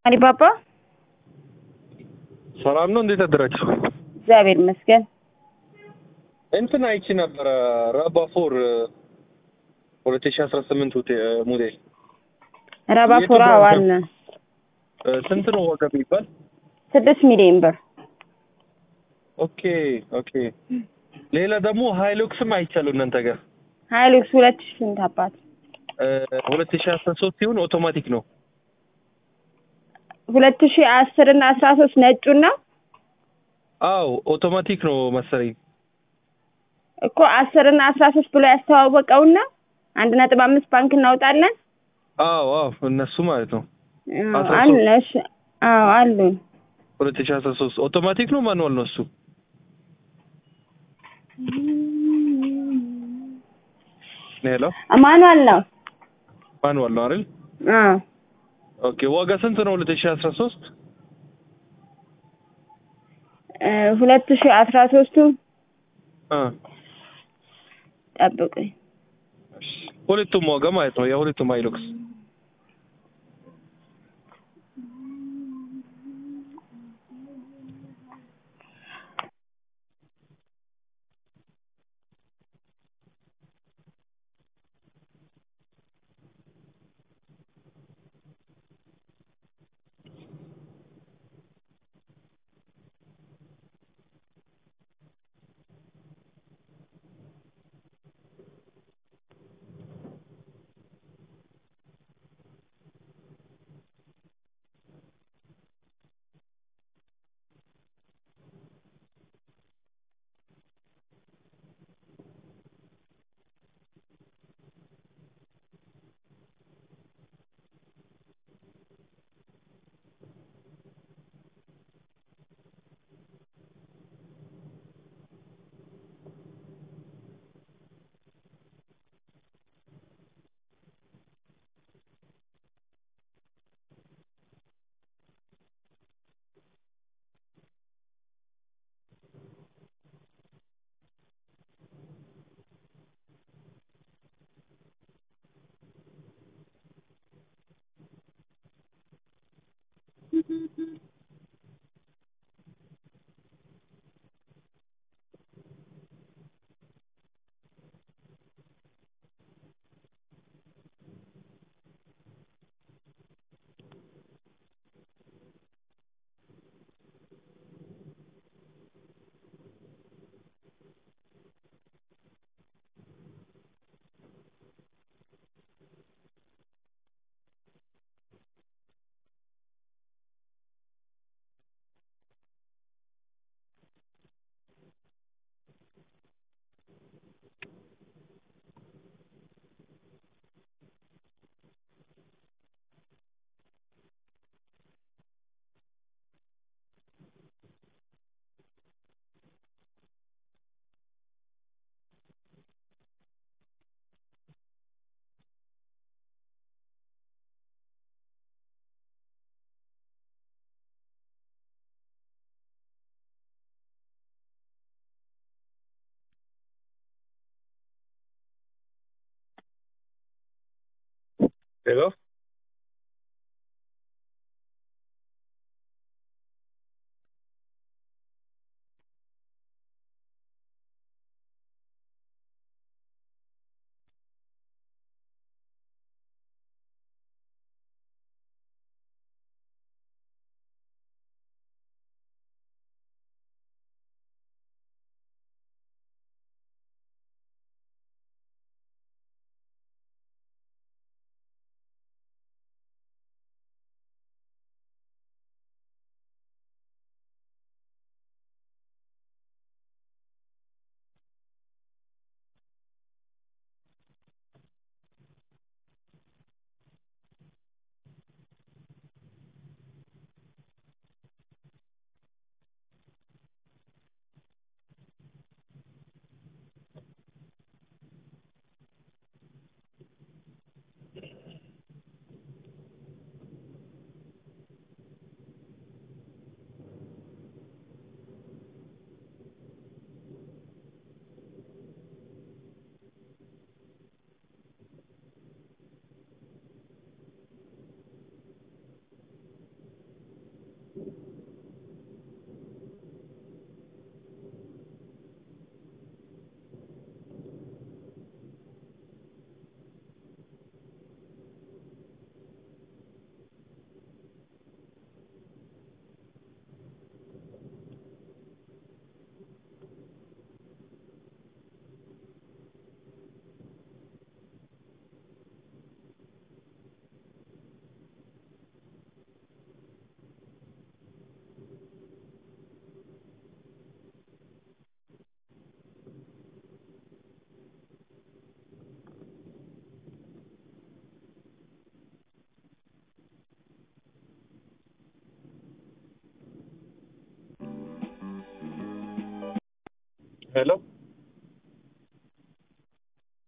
አሊባባ ሰላም ነው። እንዴት አደራችሁ? እግዚአብሔር ይመስገን። እንትን አይቺ ነበረ ራባፎር ሁለት ሺህ አስራ ስምንት ሞዴል ራባፎራ የቱ ዋን እ ስንት ነው ዋጋ የሚባል? ስድስት ሚሊዮን ብር ኦኬ ኦኬ። ሌላ ደግሞ ሃይሉክስም አይቻለሁ እናንተ ጋር ሀይሉክስ ሁለት ሺህ ስንት አባት እ ሁለት ሺህ አስራ ሶስት ሲሆን አውቶማቲክ ነው። ሁለት ሺህ አስር እና አስራ ሶስት ነጩን ነው አዎ አውቶማቲክ ነው መሰለኝ። እኮ አስር እና አስራ ሶስት ብሎ ያስተዋወቀውና አንድ ነጥብ አምስት ባንክ እናውጣለን አዎ አዎ እነሱ ማለት ነው። አዎ፣ አስራ አለ ሶስት እሺ። አዎ አሉን። ሁለት ሺህ አስራ ሶስት አውቶማቲክ ነው ማኑዋል ነው እሱ? ሄሎ ማኑዋል ነው። ማኑዋል ነው አይደል? አዎ ኦኬ ዋጋ ስንት ነው? ሁለት ሺህ አስራ ሶስት እ ሁለት ሺህ አስራ ሶስቱ አ ጠብቁኝ። ሁለቱም ዋጋ ማለት ነው የሁለቱም ሃይሉክስ ሄሎ ሄሎ